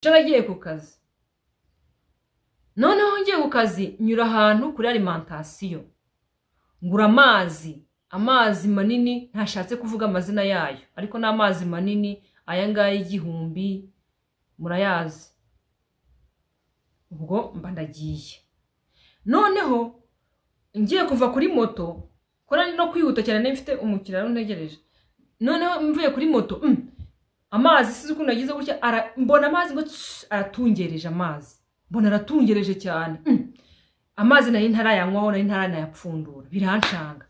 ejo nagiye ku kazi noneho ngiye ku kazi nyura ahantu kuri alimantasiyo ngura amazi amazi manini ntashatse kuvuga amazina yayo ariko ni amazi manini aya ngaya igihumbi murayazi ubwo mba ndagiye noneho ngiye kuva kuri moto kora no kwihuta cyane niba mfite umukiriya ntegereje noneho mvuye kuri moto mm, amazi sizi ukuntu yagize gutya ara- mbona amazi ngo tss, aratungereje amazi mbona aratungereje cyane Mm. amazi nari ntarayanywaho nari ntaranayapfundura biranshanga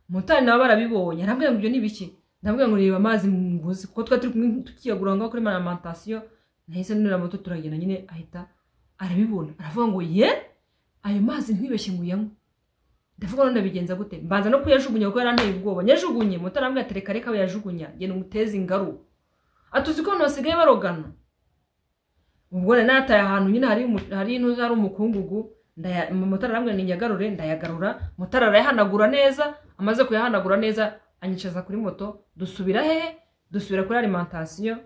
motari nabo barabibonye arambwira ngo ibyo ni ibiki ndabwira ngo reba amazi muguzi kuko twari turi kumwe tukiyagura ngaho kuri alimantasiyo nahise nurira moto turagenda nyine ahita arabibona aravuga ngo ye ayo mazi ntwibeshye ngo uyanywe ndavuga ngo ndabigenza gute mbanza no kuyajugunya kuko yaranteye ubwoba nyajugunye motari arambwira ati reka reka wiyajugunya genda umuteze ingaruka atuzi ko abantu basigaye barogana ubwo rero nataye ahantu nyine hari umu- hari ino- hari umukungugu ndaya- motari arambwira ni nyagarure ndayagarura motari arayahanagura neza amaze kuyahanagura neza anyicaza kuri moto dusubira hehe dusubira kuri alimantasiyo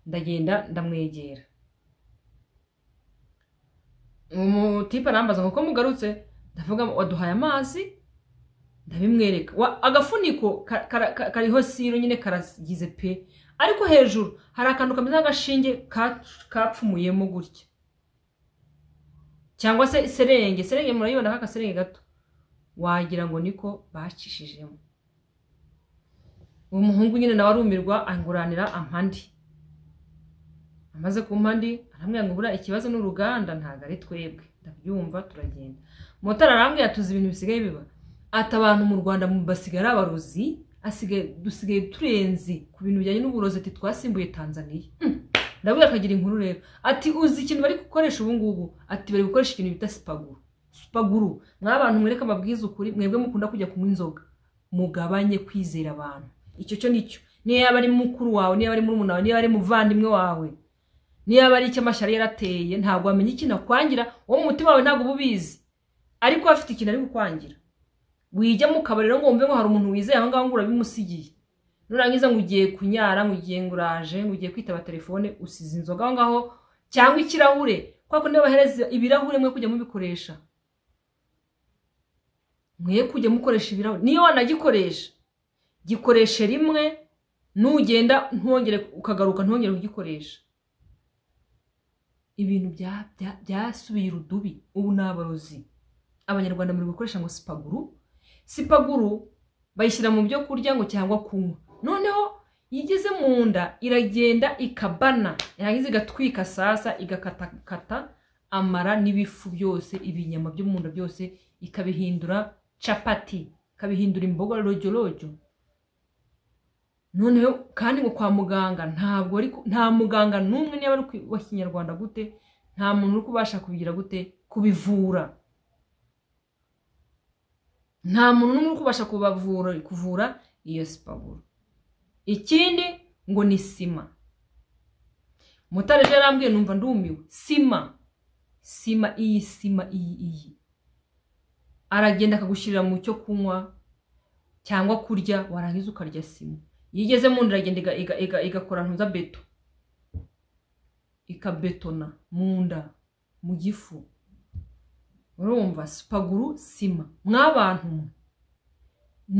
ndagenda ndamwegera umutipe arambaza ngo ko mugarutse ndavuga waduhaye amazi ndabimwereka Wa- agafuniko ka- kara- ka- kariho siro nyine karagize pe ariko hejuru hari akantu kameze nk'agashinge ka- kapfumuyemo gutya cyangwa se serenge serenge murayibona nk'akaserenge gato wagira ngo niko bacishijemo uwo muhungu nyine nawe arumirwa anguranira ampandi amaze ku mpandi arambwira ngo buriya ikibazo n'uruganda ntabwo ari twebwe ndabyumva turagenda motari arambwira tuzi ibintu bisigaye biba ati abantu mu rwanda mu- basigaye ari abarozi asigaye dusigaye turenze ku bintu bijyanye n'uburozi ati twasimbuye tanzaniya Hmm. ndabwira akagira inkuru rero ati uzi ikintu bari gukoresha ubu ngubu ati bari gukoresha ikintu bita sipaguru sipaguru mwa bantu mwereka amabwiriza ukuri mwebwe mukunda kujya kunywa inzoga mugabanye kwizera abantu icyo cyo nicyo niyo yaba ari mukuru wawe niyo yaba ari murumuna wawe niyo yaba ari muvandimwe wawe niyo yaba ari icyo amashyari yarateye ntabwo wamenya ikintu akwangira uwo mu mutima wawe ntabwo uba ubizi ariko we afite ikintu ari kukwangira wijya mu kabari rero ngo wumve ngo hari umuntu wizeye aho ngaho ngo urabimusigiye nurangiza ngo ugiye kunyara ngo ugiye ngo uraje ngo ugiye kwitaba telefone usize inzoga aho ngaho cyangwa ikirahure kubera ko niba bahereza ibirahure mwe kujya mubikoresha mwe kujya mukoresha ibirahure niyo wanagikoresha gikoreshe rimwe nugenda ntwongere ukagaruka ntwongere kugikoresha ibintu bya- bya- byasubiye urudubi ubu ni abarozi abanyarwanda muri gukoresha ngo sipaguru sipaguru bayishyira mu byo kurya ngo cyangwa kunywa noneho iyo igeze mu nda iragenda ikabana yarangiza igatwika sasa igakatakata amara n'ibifu byose ibinyama byo mu nda byose ikabihindura capati ikabihindura imboga rojyorojo noneho kandi ngo kwa muganga ntabwo ari ku- nta muganga n'umwe niba ari ku- wa kinyarwanda gute nta muntu uri kubasha kubigira gute kubivura nta muntu n'umwe uri kubasha kubavura kuvura iyo sipaguru ikindi ngo ni sima mutare ejo yarambwiye numva ndumiwe sima sima iyi sima iyi iyi aragenda akagushyirira mu cyo kunywa cyangwa kurya warangiza ukarya sima iyo igeze mu nda iragenda iga- iga- iga- igakora ntuza beto ikabetona mu nda mu gifu urumva sipaguru sima mwabantu mwe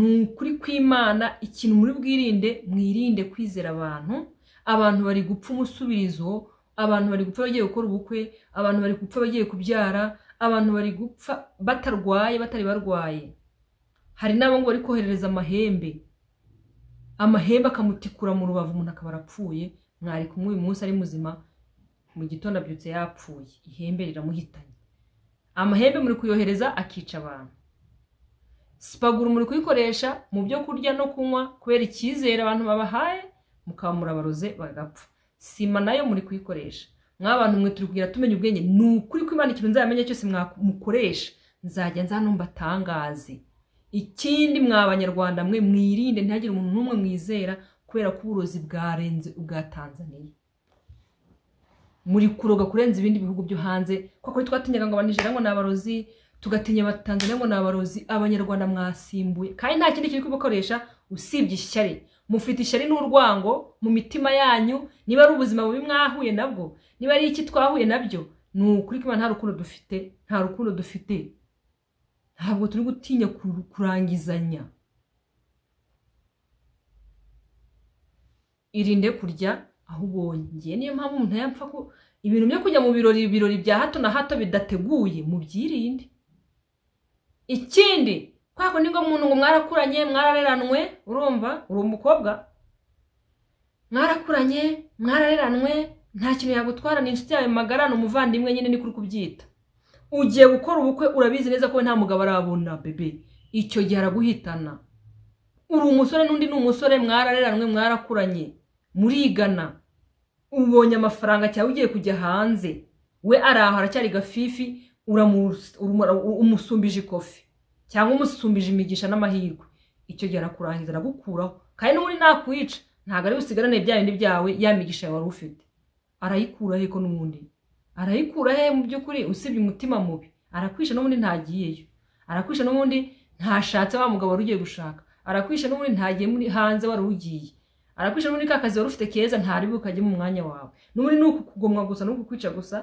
ni ukuri kw'imana ikintu muri bwirinde mwirinde kwizera abantu abantu bari gupfa umusubirizo abantu bari gupfa bagiye gukora ubukwe abantu bari gupfa bagiye kubyara abantu bari gupfa batarwaye batari barwaye hari n'abo ngo bari koherereza amahembe amahembe akamutikura mu rubavu umuntu akaba arapfuye mwari kumwe uyu munsi ari muzima mu gitondo abyutse yapfuye ihembe riramuhitanye amahembe muri kuyohereza akica abantu sipaguru muri kuyikoresha mu byo kurya no kunywa kubera icyizere abantu babahaye mukaba murabaroze bagapfa sima nayo muri kuyikoresha mwabantu mwe turi kugira tumenya ubwenge ni ukuri ko imana ikintu nzamenya cyose mwa- mukoresha nzajya nza hano mbatangaze ikindi mwa banyarwanda mwe mwirinde ntihagire umuntu n'umwe mwizera kubera ko uburozi bwarenze ubwa tanzaniya muri kuroga kurenza ibindi bihugu byo hanze kuko twatinyaga ngo abanijera ngo ni abarozi tugatinya abatanzaniya ngo ni abarozi abanyarwanda mwasimbuye kandi nta kindi kiri kubakoresha usibye ishyari mufite ishyari n'urwango mu mitima yanyu niba ari ubuzima bubi mwahuye nabwo niba ari iki twahuye nabyo ni ukuri ko nta rukundo dufite nta rukundo dufite ntabwo turi gutinya kuru- kurangizanya irinde kurya aho ubonye ngewe niyo mpamvu umuntu yapfa ko ibintu byo kujya mu birori ibirori bya hato na hato bidateguye mubyirinde ikindi kwa kundi ngo muntu ngo mwarakuranye mwarareranwe urumva uri umukobwa mwarakuranye mwarareranwe nta kintu yagutwara ni inshuti yawe magara ni umuvandimwe nyine ni kuri kubyita ugiye gukora ubukwe urabizi neza ko we nta mugabo arabona bebe icyo gihe araguhitana uri umusore n'undi ni umusore mwarareranwe mwarakuranye murigana ubonye amafaranga cyangwa ugiye kujya hanze we ari aho aracyari gafifi uramu- urumu- umusumbije ikofi cyangwa umusumbije imigisha n'amahirwe icyo gihe arakurangiza aragukuraho kandi n'ubundi nakwica ntabwo ari busigarane bya bindi byawe ya migisha yawe wari ufite arayikura he ko n'ubundi arayikura he mu by'ukuri usibye umutima mubi arakwisha n'ubundi ntagiyeyo arakwisha n'ubundi ntashatse wa mugabo wari ugiye gushaka arakwisha n'ubundi ntagiye muri hanze wari ugiye arakwisha n'ubundi ka kazi wari ufite keza ntari bukajye mu mwanya wawe n'ubundi ni ukukugomwa gusa ni ukukwica gusa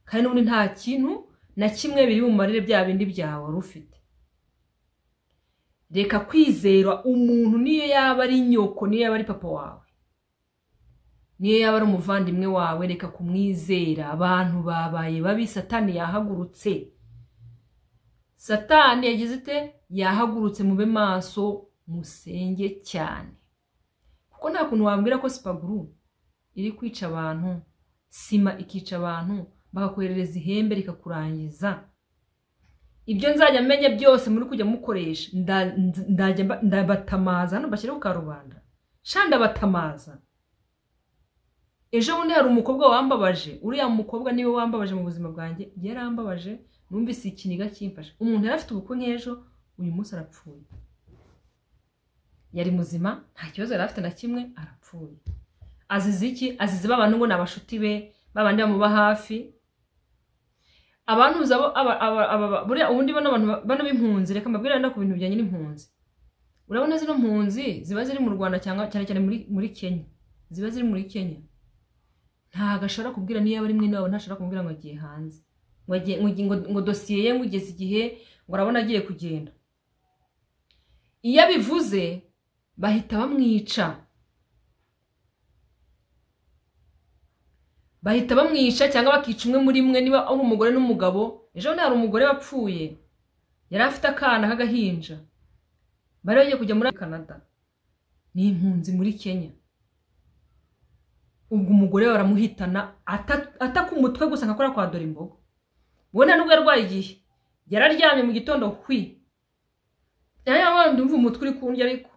kandi n'ubundi nta kintu na kimwe biri bumarire bya bindi byawe wari ufite reka kwizera umuntu niyo yaba ari nyoko niyo yaba ari papa wawe niyo yaba ari umuvandimwe wawe reka kumwizera abantu babaye babi satani yahagurutse satani yagize ite yahagurutse mube maso musenge cyane kuko nta kuntu wambwira ko sipaguru iri kwica abantu sima ikica abantu bakakoherereza ihembe rikakurangiza ibyo nzajya menya byose muri kujya mukoresha nda- nz- ndajya mba- ndabatamaza hano mbashyireho karubanda sha ndabatamaza ejo bundi hari umukobwa wambabaje uriya mukobwa niwe wambabaje mu buzima bwanjye yarambabaje numvise ikiniga kimfashe umuntu yari afite ubukwe nk'ejo uyu munsi arapfuye yari muzima nta kibazo yari afite na kimwe arapfuye azize iki azize babana ngo ni abashuti be babandi bamuba hafi abantuza bo aba- aba- aba- buriya ubundi bano bantu bano b'impunzi reka mbabwire wenda ku bintu bijyanye n'impunzi urabona zino mpunzi ziba ziri mu rwanda cyangwa cyane cyane muri, muri kenya ziba ziri muri kenya ntabwo ashobora kubwira niyo yaba ari mwene wabo ntashobora kumubwira ngo agiye hanze ngo, agiye, ngo, ngo, ngo dosiye ye ngo igeze igihe ngo arabona agiye kugenda iyo abivuze bahita bamwica bahita bamwisha cyangwa bakica umwe muri mwe niba ari umugore n'umugabo ejo bundi hari umugore wapfuye yari afite akana k'agahinja bari bagiye kujya muri canada ni impunzi muri kenya ubwo umugore we baramuhitana ata- ataka umutwe gusa akakora kwa dore imbogo we nta nubwo yarwaye igihe yararyamye mu gitondo hwi ndumva umutwe uri kundya ariko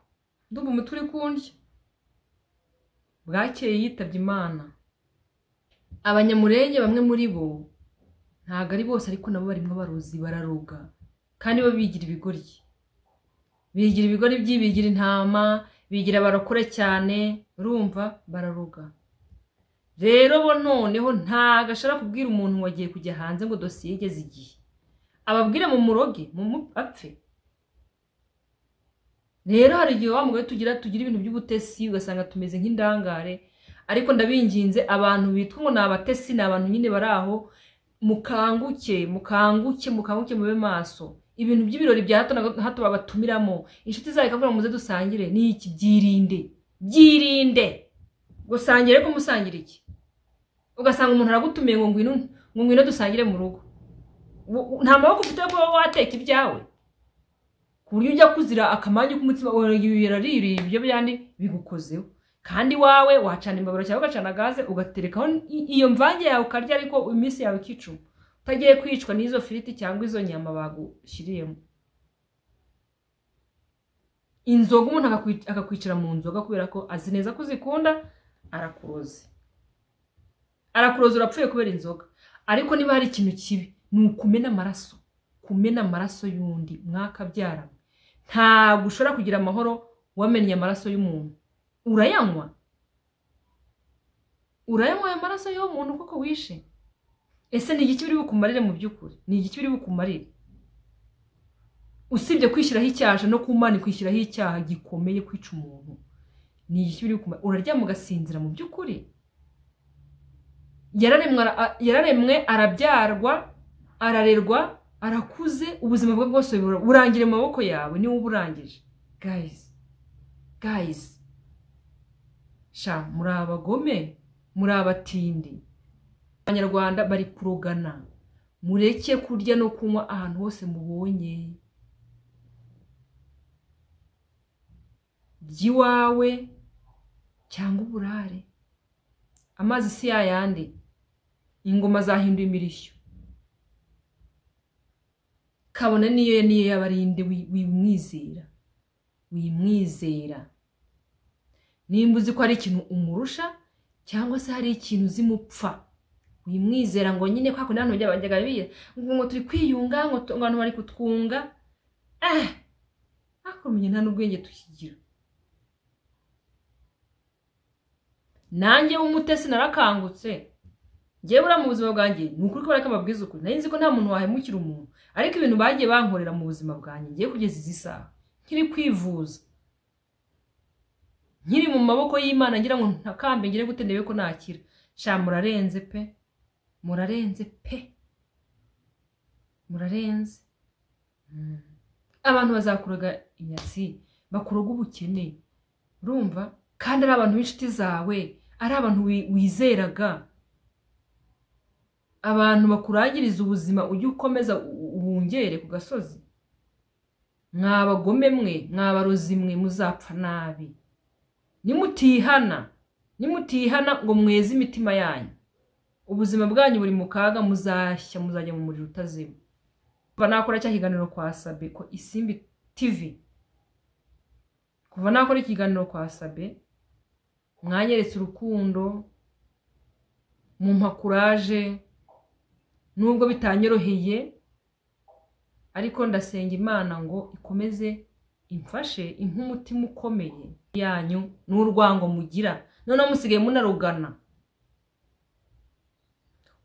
ndumva umutwe uri kundya bwakeye yitabye imana abanyamurenge bamwe muri bo ntabwo ari bose ariko nabo barimo baruzi bararoga kandi bo bigira ibigoryi bigira ibigori by'ibigira intama bigira abarokore cyane urumva bararoga rero bo noneho ntabwo ashobora kubwira umuntu ngo agiye kujya hanze ngo dosiye igeze igihe ababwire mu muroge mu mu- apfe rero hari igihe wa mugore tugira tugira ibintu by'ubutesi ugasanga tumeze nk'indangare ariko ndabinginze abantu bitwa ngo ni abatesi ni abantu nyine bari aho mukanguke mukanguke mukanguke mube maso ibintu by'ibirori bya hato na hato babatumiramo inshuti zawe ikabwira ngo muze dusangire ni iki byirinde byirinde gusangire ko musangira iki ugasanga umuntu aragutumiye ngo ngwino ngo ngwino dusangire mu rugo Wo- wo- nta maboko ufite yo kuba wateka ibyawe ku buryo ujya kuzira akamanyu k'umutima wawe yaraririye ibyo byandi bigukozeho kandi wawe wacana imbabura cyangwa ugacana gaze ugaterekaho i- iyo mvange yawe ukarya ariko iminsi yawe ikicuma utagiye kwicwa n'izo firiti cyangwa izo nyama bagushyiriyemo inzoga umuntu akakwi- akakwicira mu nzoga kubera ko azi neza ko uzikunda arakuroze arakuroze urapfuye kubera inzoga ariko niba hari ikintu kibi ni ukumena amaraso kumena amaraso y'undi mwakabyarana ntabwo ushobora kugira amahoro wamennye amaraso y'umuntu urayanywa urayanywa ayo maraso y'uwo muntu kuko wishe ese ni igiki biri bukumarire mu by'ukuri ni igiki biri bukumarire usibye kwishyiraho icyaha no ku mana kwishyiraho icyaha gikomeye kwica umuntu ni iki biri kumara uraryama ugasinzira mu by'ukuri yararemwe ara- yararemwe arabyarwa ararerwa arakuze ubuzima bwe bwose bura- burangire mu maboko yawe niwe uba urangije gayizi gayizi sha muri abagome muri abatindi abanyarwanda bari kurogana mureke kurya no kunywa ahantu hose mubonye by'iwawe cyangwa uburare amazi si yayandi ingoma zahinduye imirishyo kabone niyo niyo yabarinde wimwizera wimwizera nimba uzi ko hari ikintu umurusha cyangwa se hari ikintu uzi mupfa wimwizera ngo nyine kwa kundi hano byabajyaga biye ngo ngo turi kwiyunga ngo tu- ngo abantu bari kutwunga eh akomenye nta n'ubwenge tukigira nanjye w'umutesi narakangutse njyewe buriya mu buzima bwanjye ni ukuri ko bareka babwiza ukuri nari nzi ko nta muntu wahemukira umuntu ariko ibintu bagiye bankorera mu buzima bwanjye ngiye kugeza izi saha nkiri kwivuza nkiri mu maboko y'imana ngira ngo ntakambe ngire gute ndebe ko nakira sha murarenze pe murarenze pe murarenze Mm. abantu bazakuroga inyatsi bakuroga ubukene urumva kandi ari abantu b'inshuti zawe ari abantu wi- wizeraga abantu bakurangiriza ubuzima ujye ukomeza u- ubungere ku gasozi mwabagome mwe mwabarozi mwe muzapfa nabi nimutihana nimutihana ngo mweze imitima yanyu ubuzima bwanyu buri mu kaga muzashya muzajya mu muriro utazima kuva nakora cya kiganiro kwa sabe ko isimbi tv kuva nakora ikiganiro kwa sabe mwanyeretse urukundo mumpa kuraje nubwo bitanyoroheye ariko ndasenga imana ngo ikomeze imfashe impa umutima ukomeye yanyu n'urwango mugira noneho musigaye munarugana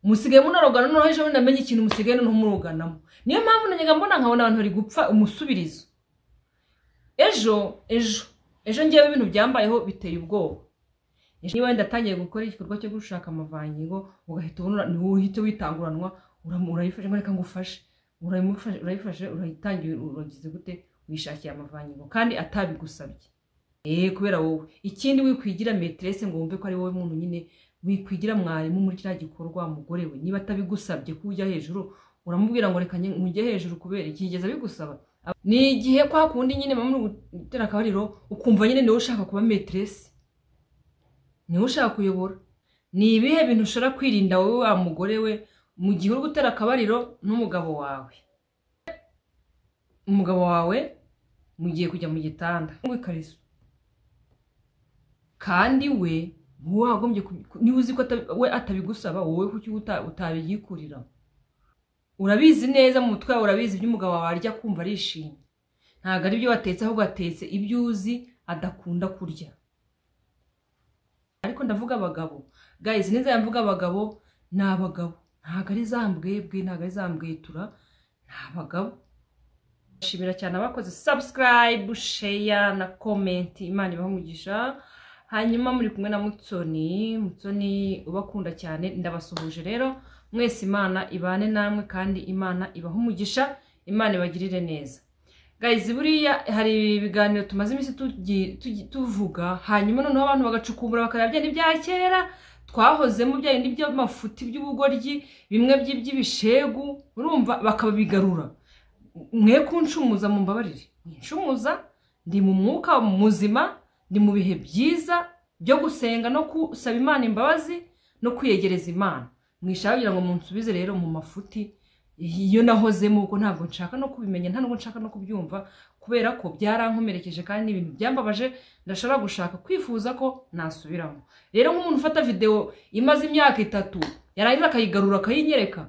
musigaye munarugana noneho ejo bundi namenye ikintu musigaye noneho muruganamo niyo mpamvu najyaga mbona nkabona abantu bari gupfa umusubirizo ejo ejo ejo ngewe ibintu byambayeho biteye ubwoba ejo niba wenda atangiye gukora igikorwa cyo gushaka amavangingo ugahita ubona niwe uhita witanguranwa uramu- urayifashe ngo reka ngufashe urayimufashe- urayifashe urayitangira uragize gute wishakiye amavangingo kandi atabigusabye eee kubera wowe ikindi wikwigira meterese ngo wumve ko ari wowe muntu nyine wikwigira mwarimu muri kiriya gikorwa mugore we niba atabigusabye ko ujya hejuru uramubwira ngo reka njye- njye hejuru kubera ikigeza bigusaba ni igihe kwa kundi nyine mama uri gutera akabariro ukumva nyine niwe ushaka kuba meterese niwe ushaka kuyobora ni ibihe bintu ushobora kwirinda wowe wa mugore we mu gihe uri gutera akabariro n'umugabo wawe umugabo wawe mugiye kujya mu gitanda ngo ikariso kandi we wowe wagombye kubi- ku- niba uzi ko atabi- we atabigusaba wowe kuki uta- utabyikurira urabizi neza mu mutwe wawe urabizi ibyo umugabo wawe arya kumva arishimye ntabwo ari ibyo watetse ahubwo atetse ibyo uzi adakunda kurya ariko ndavuga abagabo guys neza mvuga abagabo ni abagabo ntabwo ari za mbwebwe ntabwo ari za mbwetura ni abagabo ndashimira cyane abakoze subscribe share na comment imana ibamugisha hanyuma muri kumwe na mutsoni mutsoni ubakunda cyane ndabasuhuje rero mwese imana ibane namwe kandi imana ibahe umugisha imana ibagirire neza guys buriya hari ibiganiro tumaze iminsi tugi- tugi- tuvuga hanyuma noneho abantu bagacukumbura bakareba bya bya kera twahozemo bya bindi by'amafuti by'ubugoryi bimwe by- by'ibishegu urumva bakabigarura mwe kunshumuza mu mbabarire nshumuza ndi mu mwuka muzima ndi mu bihe byiza byo gusenga no gusaba imana imbabazi no kwiyegereza imana mwishaka kugira ngo munsubize rero mu mafuti iyo nahozemo ubwo ntabwo nshaka no kubimenya nta nubwo nshaka no kubyumva kubera ko byarankomerekeje kandi ni ibintu byambabaje ndashobora gushaka kwifuza ko nasubiramo rero nk'umuntu ufata videwo imaze imyaka itatu yarangiza akayigarura akayinyereka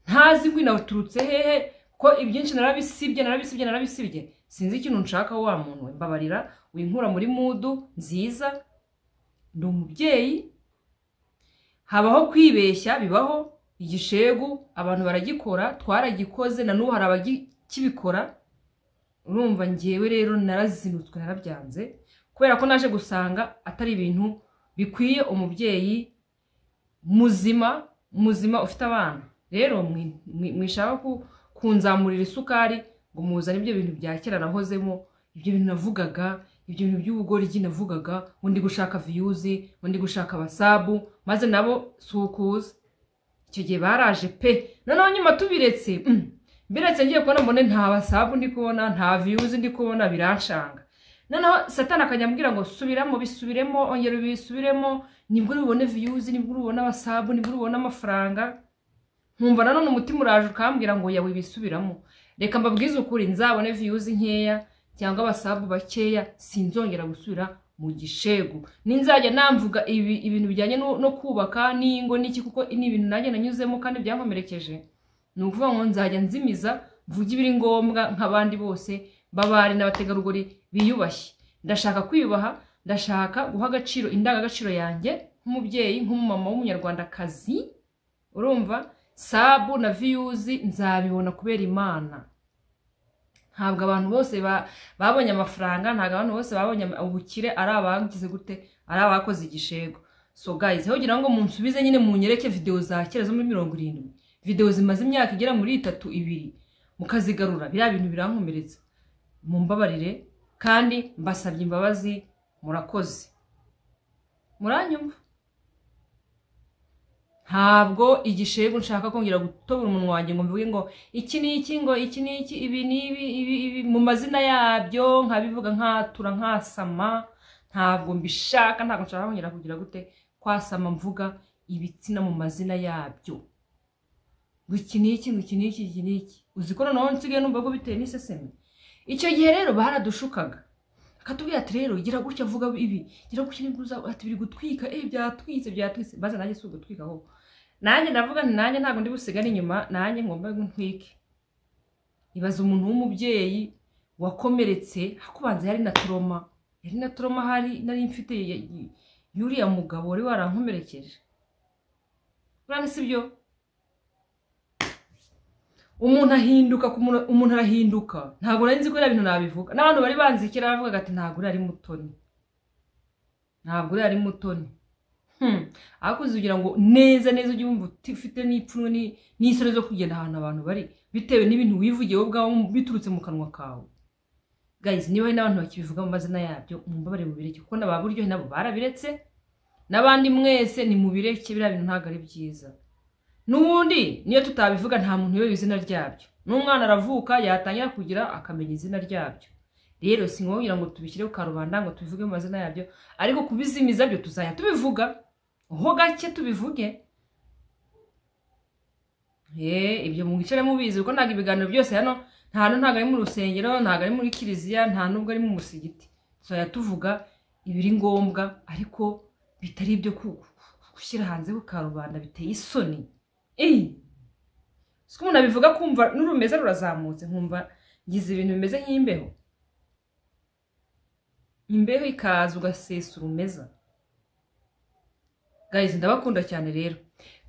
ntazi ngo inaturutse hehe ko ibyinshi narabisibye narabisibye narabisibye sinzi ikintu nshaka wa muntu we mbabarira winkura muri mudu nziza ndi umubyeyi habaho kwibeshya bibaho igishegu abantu baragikora twaragikoze na n'ubu hari abakibikora urumva ngewe rero narazinutswe narabyanze kubera ko naje gusanga atari ibintu bikwiye umubyeyi muzima muzima ufite abana rero mwi- mwi- mwishaka ku- kunzamurira isukari ngo muzane ibyo bintu bya kera nahozemo ibyo bintu navugaga ibyo bintu by'ubugoryi navugaga ngo ndi gushaka viyuzi ngo ndi gushaka wasabu maze nabo si ukuza icyo gihe baraje pe noneho nyuma tubiretse mm, mbiretse ngiye kubona mbone nta wasabu ndi kubona nta viyuzi ndi kubona biranshanga noneho satani akajya ambwira ngo subiramo bisubiremo ongera ubisubiremo nibwo uribone viyuzi nibwo uribone wasabu nibwo uribone amafaranga nkumva nanone umutima uraje ukambwira ngo yawe bisubiramo reka mbabwize ukuri nzabone viyuzi nkeya cyangwa abasabu bakeya sinzongera gusubira mu gishegu ninzajya namvuga ibi- ibintu bijyanye no no kubaka n'ingo n'iki kuko ni ibintu nanjye nanyuzemo kandi byankomerekeje ni ukuvuga ngo nzajya nzimiza mvuge ibiri ngombwa nk'abandi bose b'abari n'abategarugori biyubashye ndashaka kwiyubaha ndashaka guha agaciro indangagaciro yanjye nk'umubyeyi nk'umumama w'umunyarwandakazi urumva sabu na viyuzi nzabibona kubera imana ntabwo abantu bose ba- babonye amafaranga ntabwo abantu bose babonye ama- ubukire ari abagize gute ari abakoze igishego so guys aho kugira ngo munsubize nyine munyereke videwo za kera zo muri mirongo irindwi videwo zimaze imyaka igera muri itatu ibiri mukazigarura biriya bintu birankomeretsa mumbabarire kandi mbasabye imbabazi murakoze muranyumva ntabwo igishego nshaka kongera gutobora umunwa wanjye ngo mvuge ngo iki ni iki ngo iki ni iki ibi ni ibi ibi ibi mu mazina yabyo nkabivuga nkatura nkasama ntabwo mbishaka ntabwo nshaka kongera kugira gute kwasama mvuga ibitsina mu mazina yabyo ngo iki ni iki ngo iki ni iki iki ni iki uzi ko noneho nsigaye numva ko bitewe n'iseseme icyo gihe rero baradushukaga akatubwira ati rero gira gutya vuga ibi gira gutya nibwo uzaba ati biri gutwika eh byatwitse byatwitse maze nanjye si ugutwika ahubwo nanjye ndavuga nti nanjye ntabwo ndi busigare inyuma nanjye ngomba ngo ntwike ibaza umuntu w'umubyeyi wakomeretse hakubanza yari na toroma yari na toroma hari nari mfite ya- ya- y'uriya mugabo wari warankomerekeje urane si byo umuntu ahinduka ku muntu- umuntu arahinduka ntabwo nari nzi ko biriya bintu nabivuga n'abantu bari banzi kera bavugaga ati ntabwo uriya ari mutoni ntabwo uriya ari mutoni Hmm. ariko kugira ngo neza neza ujye wumva uti- ufite n'ipfunwe ni- n'isoni zo kugenda ahantu abantu bari bitewe n'ibintu wivugiye wowe ubwawe biturutse mu kanwa kawe guys niba hari n'abantu bakibivuga mu mazina yabyo mumbabare mubireke kuko n'aba buryo nabo barabiretse n'abandi mwese ni mubireke biriya bintu ntabwo ari byiza n'ubundi niyo tutabivuga nta muntu uyobewe izina ryabyo n'umwana aravuka yatangira kugira akamenya izina ryabyo rero si ngombwa ngo tubishyire ku karubanda ngo tubivuge mu mazina yabyo ariko kubizimiza byo tuzajya tubivuga ho gake tubivuge Eh, ibyo mwicare mubizi kuko ntabwo ibiganiro byose hano nta hantu ntabwo ari mu rusengero ntabwo ari muri kiliziya nta nubwo ari mu musigiti tuzajya tuvuga ibiri ngombwa ariko bitari ibyo ku- gushyira hanze ku karubanda biteye isoni Eyi! siko umuntu abivuga kumva n'urumeza rurazamutse nkumva ngize ibintu bimeze nk'imbeho imbeho ikaza ugasesa urumeza guys ndabakunda cyane rero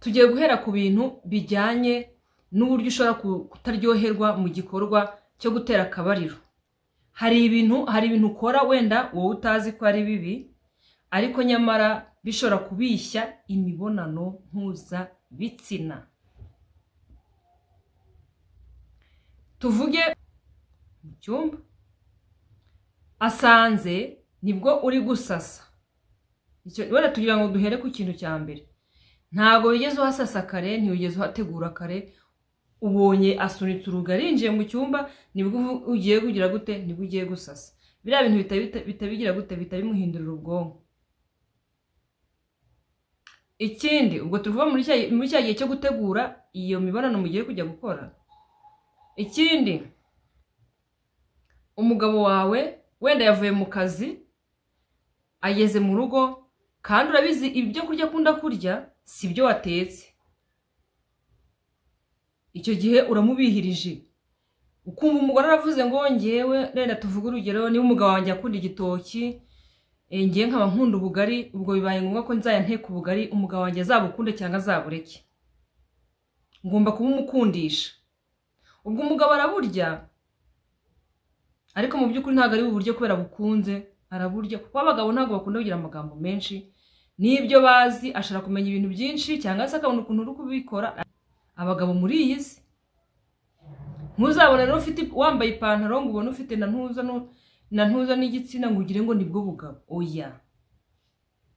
tugiye guhera ku bintu bijyanye n'uburyo ushobora ku- kutaryoherwa mu gikorwa cyo gutera akabariro hari ibintu hari ibintu ukora wenda wowe utazi ko ari bibi ariko nyamara bishobora kubishya imibonano mpuzabitsina tuvuge mu cyumba asanze nibwo uri gusasa Icyo- wenda tugira ngo duhere ku kintu cya mbere ntabwo wigeze uhasasa kare ntiwigeze uhategura kare ubonye asunitse urugi arinjiye mu cyumba nibwo uvu- ugiye kugira gute nibwo ugiye gusasa biriya bintu bita- bita- bitabigira gute bitabimuhindurira ubwonko ikindi ubwo tuvuga muri cya muri cya gihe cyo gutegura iyo mibonano mugiye kujya gukora ikindi umugabo wawe wenda yavuye mu kazi ageze mu rugo kandi urabizi ibyo kurya akunda kurya si byo watetse icyo gihe uramubihirije ukumva umugore aravuze ngo ngewe renda tuvuge urugero niba umugabo wanjye akunda igitoki eh, ngewe nkaba nkunda ubugari ubwo bibaye ngombwa ko nzajya nteka ubugari umugabo wanjye azabukunde cyangwa azabureke ngomba kubumukundisha ubwo umugabo araburya ariko mu by'ukuri ntabwo ari uburyo kubera bukunze araburya kuko abagabo ntabwo bakunda kugira amagambo menshi n'ibyo bazi ashobora kumenya ibintu byinshi cyangwa se akabona ukuntu uri kubikora abagabo muri iyi si ntuzabone rero ufite wambaye ipantaro ngo ubone ufite na ntuza nu- na ntuza n'igitsina ngo ugire ngo nibwo bugabo oya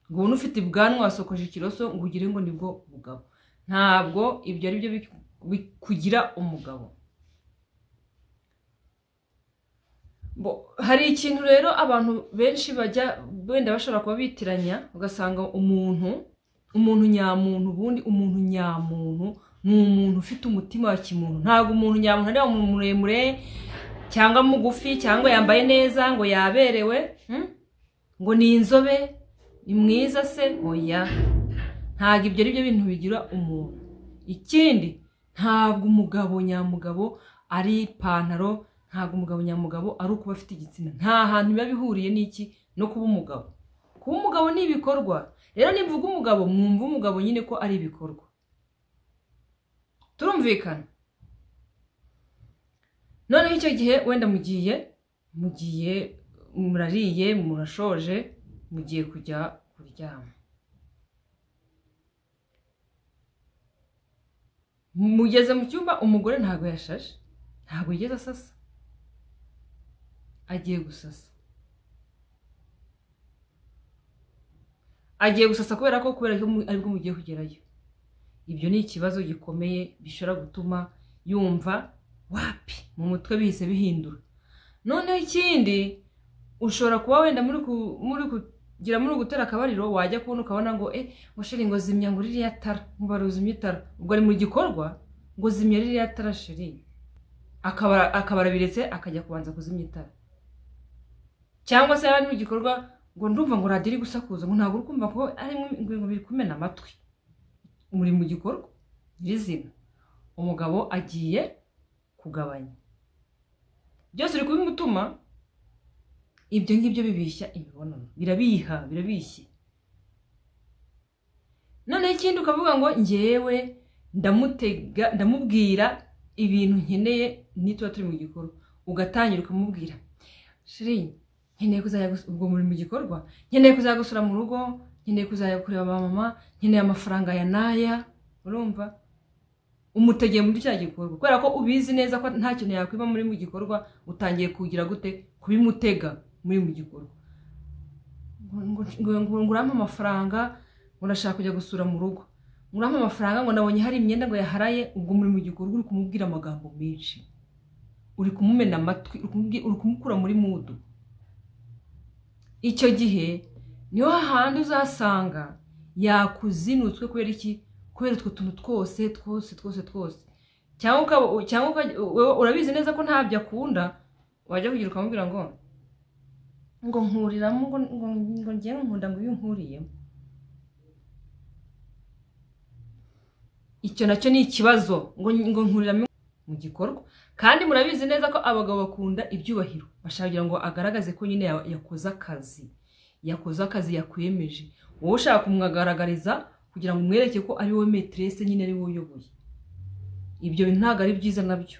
ngo ubone ufite ubwanwa wasokoje ikiroso ngo ugire ngo nibwo bugabo ntabwo ibyo ari byo bik- bi- kugira umugabo Bo- hari ikintu rero abantu benshi bajya wenda bashobora kuba bitiranya ugasanga umuntu umuntu nyamuntu ubundi umuntu nyamuntu ni umuntu ufite umutima wa kimuntu ntabwo umuntu nyamuntu ari umuntu muremure cyangwa mugufi cyangwa yambaye neza ngo yaberewe hmm? ngo ni inzobe ni mwiza se oya ntabwo ibyo ari byo bintu bigira umuntu ikindi ntabwo umugabo nyamugabo ari ipantaro ntabwo umugabo nyamugabo ari ukuba afite igitsina nta hantu biba bihuriye n'iki no kuba umugabo kuba umugabo ni ibikorwa rero nimvuga umugabo mwumva umugabo nyine ko ari ibikorwa turumvikana noneho icyo gihe wenda mugiye mugiye murariye murashoje mugiye kujya kuryama mugeze mu cyumba umugore ntabwo yashashe ntabwo yigeze asasa agiye gusasa agiye gusasa kubera ko kubera ko mu- aribwo mugiye kugerayo ibyo ni ikibazo gikomeye bishobora gutuma yumva wapi mu mutwe bihise bihindura noneho ikindi ushobora kuba wenda muri ku- muri kugira muri gutera akabariro wajya kubona ukabona ngo eh ngo sheri ngo zimya ngo ririya tara ngo bari uzimye itara ubwo ari mu gikorwa ngo zimya ririya tara sheri akaba akaba arabiretse akajya kubanza kuzimya itara cyangwa se yaba ari mu gikorwa ngo ndumva ngo radiyo iri gusakuza ngo ntabwo uri kumva ko ari mu- ngo ngo biri kumena amatwi muri mu gikorwa nyirizina umugabo agiye kugabanya byose biri kubimutuma ibyo ngibyo bibishya imibonano birabiha birabishye noneho ikindi ukavuga ngo njyewe ndamutega ndamubwira ibintu nkeneye nituba turi mu gikorwa ugatangira ukamubwira shiri nkeneye kuzajya gus- ubwo muri mu gikorwa nkeneye kuzajya gusura mu rugo nkeneye kuzajya kureba ba mama nkeneye amafaranga ya n'aya urumva umutegeye muri cya gikorwa kubera ko ubizi neza ko nta kintu yakwiba muri mu gikorwa utangiye kugira gute kubimutega muri mu gikorwa ngo ngo- ngo- ngo urampe amafaranga ngo urashaka kujya gusura mu rugo ngo urampe amafaranga ngo nabonye hari imyenda ngo yaharaye ubwo muri mu gikorwa uri kumubwira amagambo menshi uri kumumena amatwi uri kumubwi- uri kumukura muri mudu icyo gihe niho hahandi uzasanga yakuzinutswe kubera iki kubera utwo tuntu twose twose twose twose cyangwa ukaba- cyangwa ukajya- wowe urabizi neza ko ntabyo akunda wajya kugira ukamubwira ngo ngo nkuriramo ngo ngo ngo ngewe nkunda ngo iyo nkuriyemo icyo nacyo ni ikibazo ngo ngo nkuriramo mu gikorwa kandi murabizi neza ko abagabo bakunda ibyubahiro bashaka kugira ngo agaragaze ko nyine ya- yakoze akazi yakoze akazi yakwemeje wowe ushaka kumwagaragariza kugira ngo umwereke ko ari wowe metirese nyine ari wowe uyoboye ibyo bintu ntabwo ari byiza nabyo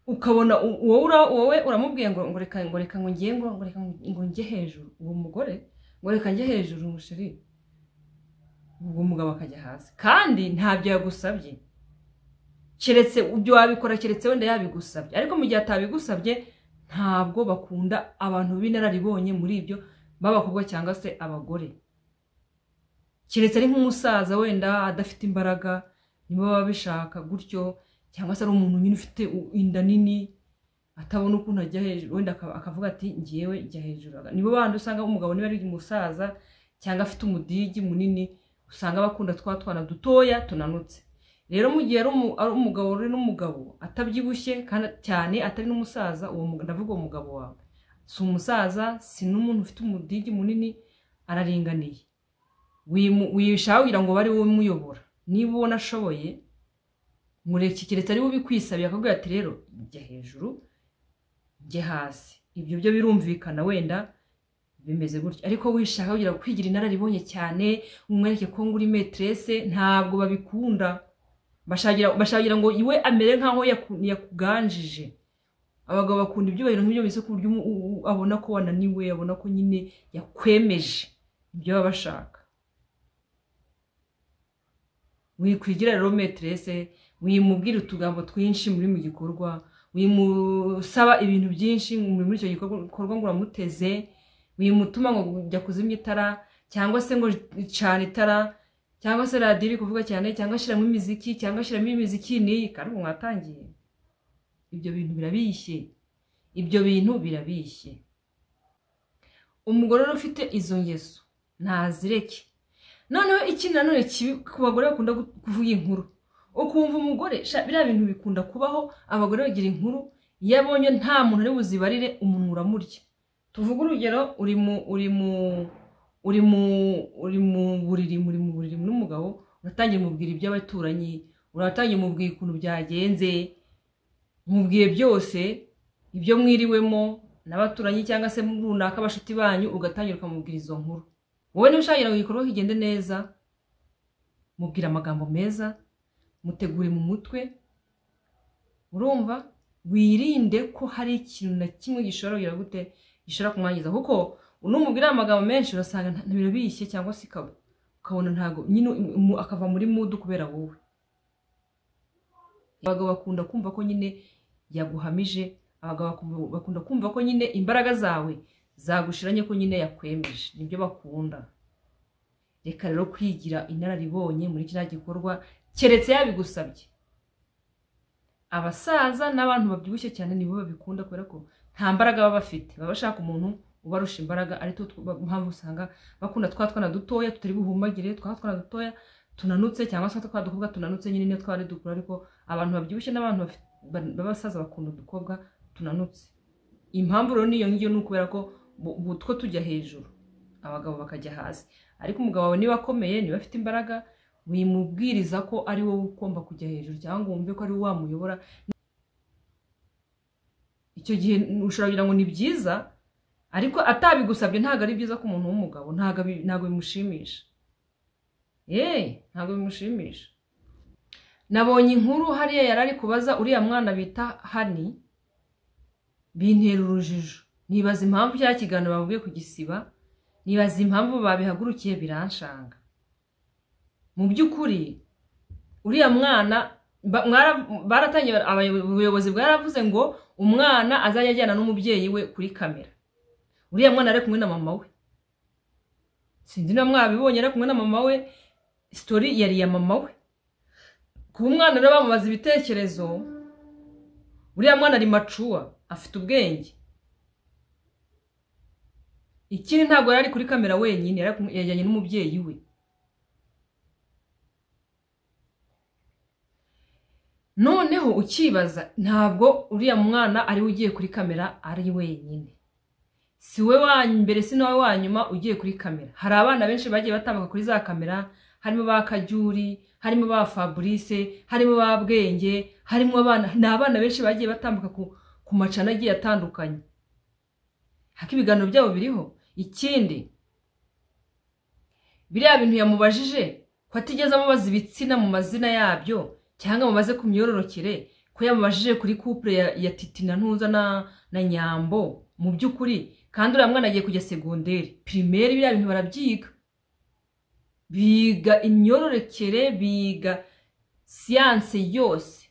ukabona u- wowe ura- wowe uramubwiye ngo ngo reka ngo reka ngo ngiye ngo ngo reka ngo- ngo njye hejuru uwo mugore ngo reka njye hejuru umusheri ubwo umugabo akajya hasi kandi ntabyo yagusabye keretse ibyo wabikora keretse wenda yabigusabye ariko mu gihe atabigusabye ntabwo bakunda abantu b'inararibonye muri ibyo b'abakobwa cyangwa se abagore keretse ari nk'umusaza wenda adafite imbaraga nibo baba bishaka gutyo cyangwa se ari umuntu nyine ufite u- inda nini atabona ukuntu ajya hejuru wenda akaba- akavuga ati ngewe jya hejuru nibo bandi usanga umugabo niba ari umusaza cyangwa afite umudigi munini usanga bakunda twa twana dutoya tunanutse rero mu gihe ari umu- ari umugabo uri n'umugabo atabyibushye kandi cyane atari n'umusaza uwo mu- ndavuga uwo mugabo wawe si umusaza si n'umuntu ufite umudigi munini araringaniye wimu- wishaka kugira ngo bari wowe umuyobora niba ubona ashoboye mureke keretse ari we ubikwisabiye akabwira ati rero jya hejuru jye hasi ibyo byo birumvikana wenda bimeze gutyo ariko wishaka kugira ngo kwigira inararibonye cyane umwereke ko ngo uri metresse ntabwo babikunda bashagira bashagira ngo iwe amere nk'aho yaku- yakuganjije abagabo bakunda ibyubahiro nk'ibyo mbese ku buryo umu- u- u- abona ko wananiwe abona ko nyine yakwemeje ibyo baba bashaka wikwigira rero meterese wimubwira utugambo twinshi muri mu gikorwa wimusaba ibintu byinshi muri muri icyo gikorwa gikorwa ngo uramuteze wimutuma ngo jya kuzimya itara cyangwa se ngo cana itara cyangwa se radiyo iri kuvuga cyane cyangwa shyiramo imiziki cyangwa shyiramo imiziki n'iyi kandi mwatangiye ibyo bintu birabishye ibyo bintu birabishye umugore rero ufite izo ngeso ntazireke noneho iki nanone kibi ku bagore bakunda gu- kuvuga inkuru ukumva umugore sha biriya bintu bikunda kubaho abagore bagira inkuru iyo abonye nta muntu ari buzibarire umuntu uramurya tuvuge urugero uri mu uri mu uri mu uri mu buriri muri mu buriri n'umugabo uratangiye mubwira iby'abaturanyi uratangiye mubwira ukuntu byagenze mubwiye byose ibyo mwiriwemo n'abaturanyi cyangwa se muri runaka abashuti banyu ugatangira ukamubwira izo nkuru wowe niba ushaka kugira ngo igikorwa kigende neza mubwira amagambo meza mutegure mu mutwe urumva wirinde ko hari ikintu na kimwe gishobora kugira gute gishobora kumwangiza kuko unumubwira amagambo menshi urasanga nta- birabishye cyangwa se ikaba ukabona ntago nyine umu- akava muri mudu kubera wowe abagabo bakunda kumva ko nyine yaguhamije abagabo bakumva- bakunda kumva ko nyine imbaraga zawe zagushiranye ko nyine yakwemeje nibyo bakunda reka rero kwigira inararibonye muri kiriya gikorwa keretse yabigusabye abasaza n'abantu babyibushye cyane nibo babikunda kubera ko nta mbaraga baba bafite baba bashaka umuntu ubarusha imbaraga ari two tw- mpamvu usanga bakunda twa twana dutoya tutari buhumagire twa twana dutoya tunanutse cyangwa se twa dukobwa tunanutse nyine niyo twari dukura ariko abantu babyibushye n'abantu bafi- ba- b'abasaza bakunda udukobwa tunanutse impamvu rero niyo ngiyo ni ukubera ko bu- bu- two tujya hejuru abagabo bakajya hasi ariko umugabo wawe niba akomeye niba afite imbaraga wimubwiriza ko ari wowe ugomba kujya hejuru cyangwa ngo wumve ko ari wowe wamuyobora icyo gihe ushobora kugira ngo ni byiza ariko atabigusabye ntabwo ari byiza ku muntu w'umugabo ntabwo abi- ntabwo bimushimisha yeee ntabwo bimushimisha nabonye inkuru hariya yari ari kubaza uriya mwana bita hani bintera urujijo nibaza impamvu cya kiganiro bavuye ku gisiba nibaza impamvu babihagurukiye biranshanga mu by'ukuri uriya mwana ba- mwara- baratangiye abayobo- ubuyobozi bwaravuze ngo umwana azajya ajyana n'umubyeyi we kuri kamera uriya mwana ari kumwe na mama we sinzi niba mwabibonye ari kumwe na mama we sitori yari iya mama we kuba umwana rero bamubaza ibitekerezo uriya mwana ari macuwa afite ubwenge ikindi ntabwo yari ari kuri kamera wenyine yari ari kumwe- yajyanye n'umubyeyi we noneho ukibaza ntabwo uriya mwana ari we ugiye kuri kamera ari wenyine si we wa mbere si nawe wa nyuma ugiye kuri kamera hari abana benshi bagiye batambuka kuri za kamera harimo ba kajyuri harimo ba fabrice harimo ba bwenge harimo abana ni abana benshi bagiye batambuka ku, ku macana agiye atandukanye hako ibiganiro byabo biriho ikindi biriya bintu yamubajije ko atigeze amubaza ibitsina mu mazina yabyo cyangwa mumaze ku myororokere ko yamubajije kuri couple ya, ya titi na ntuza na, na nyambo mu by'ukuri kandi uriya mwana agiye kujya segonderi pirimeri biriya bintu barabyiga biga imyororokere biga siyanse yose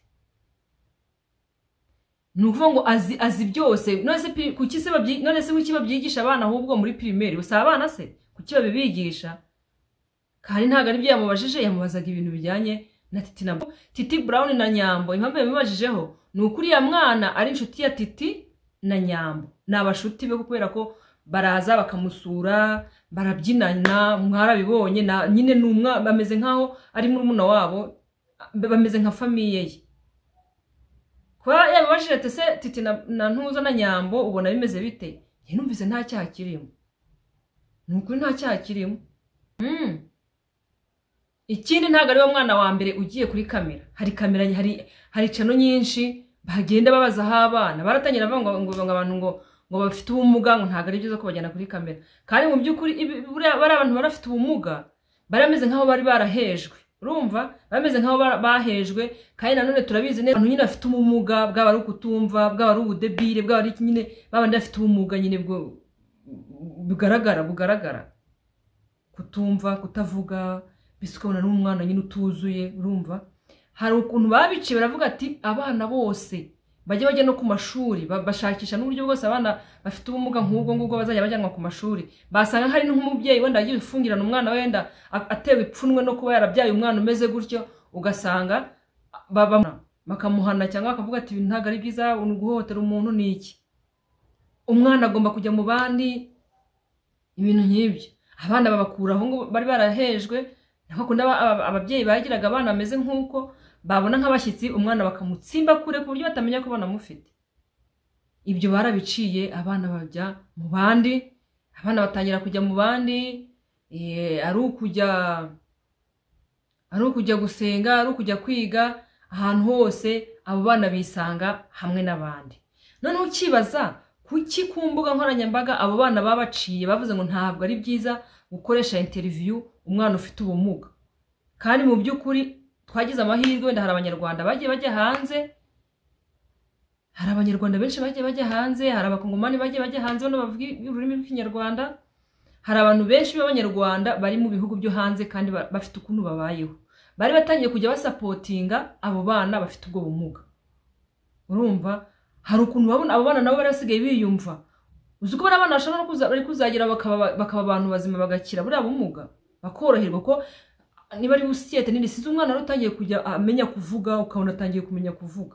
ni ukuvuga ngo azi azi byose none se pri- kuki se babyi- none se kuki babyigisha abana ahubwo muri pirimeri si abana se kuki babibigisha kandi ntabwo ari byo yamubajije yamubazaga ibintu bijyanye na titi na titi brown na nyambo impamvu yabimubajijeho ni uko uriya mwana ari inshuti ya titi na nyambo ni abashuti be kubera ko baraza bakamusura barabyinana mwarabibonye na nyine ni umwa bameze nk'aho ari murumuna wabo bameze nka famiye ye kuba yabibajije ati se titi na, na ntuza na nyambo ubona bimeze bite njye numvise nta cyaha kirimo ni ukuri nta cyaha kirimo Mm. ikindi ntabwo ari wo mwana wa mbere ugiye kuri kamera hari kamera hari hari cano nyinshi bagenda babazaho abana baratangira bavuga ngo ngo- ngo abantu ngo ngo bafite ubumuga ngo ntabwo ari byiza ko bajyana kuri kamera kandi mu by'ukuri ibi- buriya bariya bantu barafite ubumuga barameze nk'aho bari barahejwe urumva bameze nk'aho ba- bahejwe kandi nanone turabizi neza abantu nyine bafite ubumuga bwaba ari ukutumva bwaba ari ubudebire bwaba ari iki nyine babandi bafite ubumuga nyine bwo bugaragara bugaragara kutumva kutavuga mbese ukabona n'umwana nyine utuzuye urumva hari ukuntu babiciye baravuga ati abana bose bajye bajya no ku mashuri ba- bashakisha n'uburyo bwose abana bafite ubumuga nk'ubwo ngubwo bazajya bajyanwa ku mashuri basanga hari nk'umubyeyi wenda yagiye gufungirana umwana we wenda a- atewe ipfunwe no kuba yarabyaye umwana umeze gutyo ugasanga baba- bakamuhana cyangwa bakavuga ati "Ibi ntabwo ari byiza ni guhohotera umuntu ni iki umwana agomba kujya mu bandi ibintu nk'ibyo abana babakura aho ngo bari barahejwe nako kundi aba- aba- ababyeyi bagiraga abana bameze nk'uko babona nk'abashyitsi umwana bakamutsimba kure ku buryo batamenya ko banamufite ibyo barabiciye abana bajya mu bandi abana batangira kujya mu bandi eh, ari ukujya ari ukujya gusenga ari ukujya kwiga ahantu hose abo bana bisanga hamwe n'abandi noneho ukibaza kuki ku mbuga nkoranyambaga abo bana babaciye bavuze ngo ntabwo ari byiza gukoresha interiviyu umwana ufite ubumuga kandi mu by'ukuri twagize amahirwe wenda hari abanyarwanda bagiye bajya hanze hari abanyarwanda benshi bagiye bajya hanze hari abakongomani bagiye bajya hanze bano bavuga ururimi rw'ikinyarwanda hari abantu benshi b'abanyarwanda bari mu bihugu byo hanze kandi ba- bafite ukuntu babayeho bari batangiye kujya basapotinga abo bana bafite ubwo bumuga urumva hari ukuntu babona abo bana nabo bari basigaye biyumva uzi ko bari abana bashobora no kuza- bari kuzagira bakaba bakaba abantu bazima bagakira buriya bumuga bakoroherwa ko niba ari busiyete nini size umwana wari utangiye kujya amenya kuvuga ukabona atangiye kumenya kuvuga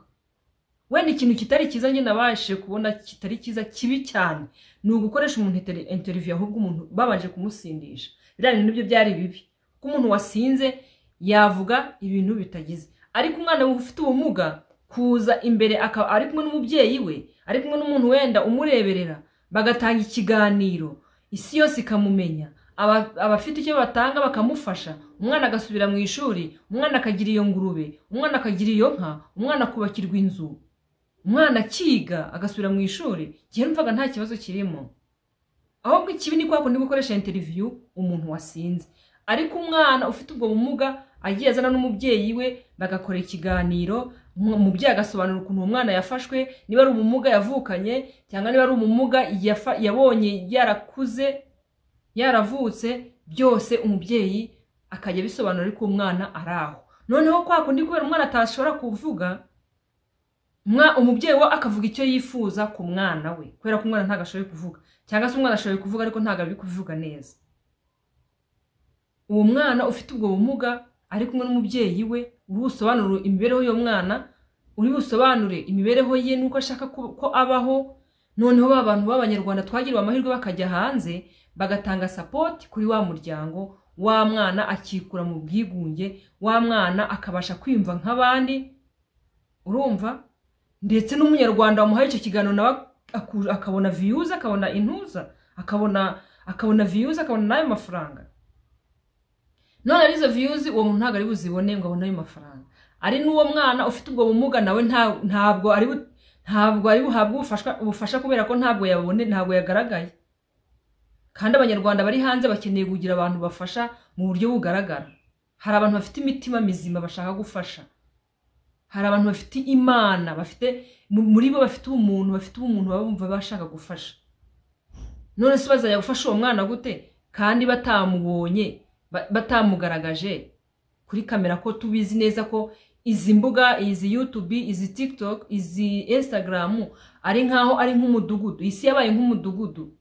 wenda ikintu kitari cyiza njye nabashije kubona kitari cyiza kibi cyane ni ugukoresha umuntu interi- interiviyu ahubwo umuntu babanje kumusindisha biriya bintu nibyo byari bibi kuko umuntu wasinze yavuga ibintu bitagize ariko umwana ufite ubumuga kuza imbere akaba ari kumwe n'umubyeyi we ari kumwe n'umuntu wenda umureberera bagatanga ikiganiro isi yose ikamumenya aba- abafite icyo batanga bakamufasha umwana agasubira mu ishuri umwana akagira iyo ngurube umwana akagira iyo nka umwana akubakirwa inzu umwana akiga agasubira mu ishuri igihe numvaga nta kibazo kirimo ahubwo ikibi ni kwa kundi gukoresha interiviyu umuntu wasinze ariko umwana ufite ubwo bumuga agiye azana n'umubyeyi we bagakora ikiganiro umu- umubyeyi agasobanura ukuntu uwo mwana yafashwe niba ari ubumuga yavukanye cyangwa niba ari ubumuga yafa- yabonye yarakuze yaravutse byose umubyeyi akajya abisobanura ariko umwana ari aho noneho kwa kundi kubera umwana atashobora kuvuga umwa- umubyeyi we akavuga icyo yifuza ku mwana we kubera ko umwana ntabwo ashoboye kuvuga cyangwa se umwana ashoboye kuvuga ariko ntabwo ari kubivuga neza uwo mwana ufite ubwo bumuga ari kumwe n'umubyeyi we uri busobanure imibereho y'uwo mwana uri busobanure imibereho ye n'uko ashaka ko ko abaho noneho ba bantu b'abanyarwanda twagiriwe amahirwe bakajya hanze bagatanga sapoti kuri wa muryango wa mwana akikura mu bwigunge wa mwana akabasha kwiyumva nk'abandi urumva ndetse n'umunyarwanda wamuhaye icyo kiganiro nawe aku- akabona viyuzi akabona intuza akabona akabona viyuzi akabona n'ayo mafaranga none ari izo viyuzi uwo muntu ntabwo ari buzibone ngo abone ayo mafaranga ari n'uwo mwana ufite ubwo bumuga nawe nta- ntabwo ari bu- ntabwo ari buhabwe ubufashwa- ubufasha kubera ko ntabwo yabone ntabwo yagaragaye kandi abanyarwanda bari hanze bakeneye kugira abantu bafasha mu buryo bugaragara hari abantu bafite imitima mizima bashaka gufasha hari abantu bafite imana bafite mu- muri bo bafite ubumuntu bafite ubumuntu baba bumva bashaka gufasha none se bazajya gufasha uwo mwana gute kandi batamubonye ba- batamugaragaje kuri kamera ko tubizi neza ko izi mbuga izi yutubi izi tiktok izi instagramu ari nkaho ari nk'umudugudu isi yabaye nk'umudugudu